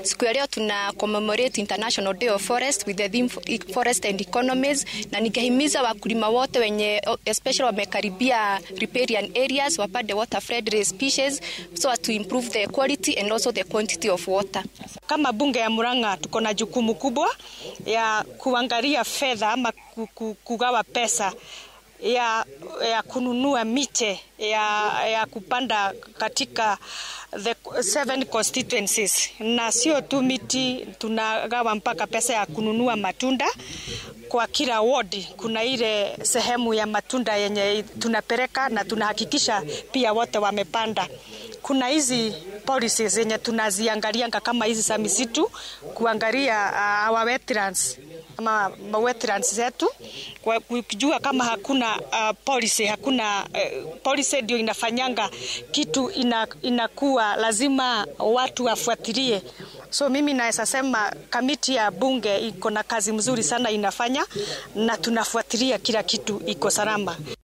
Siku ya leo tuna commemorate International Day of Forest with the theme Forest and Economies, na ningehimiza wakulima wote wenye especially wamekaribia riparian areas wapande water friendly species so as to improve the quality and also the quantity of water. Kama bunge ya Murang'a tuko na jukumu kubwa ya kuangalia fedha ama kugawa pesa ya, ya kununua miche ya, ya kupanda katika the seven constituencies, na sio tu miti, tunagawa mpaka pesa ya kununua matunda kwa kila ward. Kuna ile sehemu ya matunda yenye tunapeleka na tunahakikisha pia wote wamepanda. Kuna hizi policies zenye tunaziangalianga kama hizi za misitu, kuangalia uh, our wetlands ama wetlands zetu, kujua kama hakuna uh, policy hakuna uh, policy ndio inafanyanga kitu ina, inakuwa lazima watu wafuatilie. So mimi naweza sema kamiti ya bunge iko na kazi mzuri sana inafanya, na tunafuatilia kila kitu iko salama.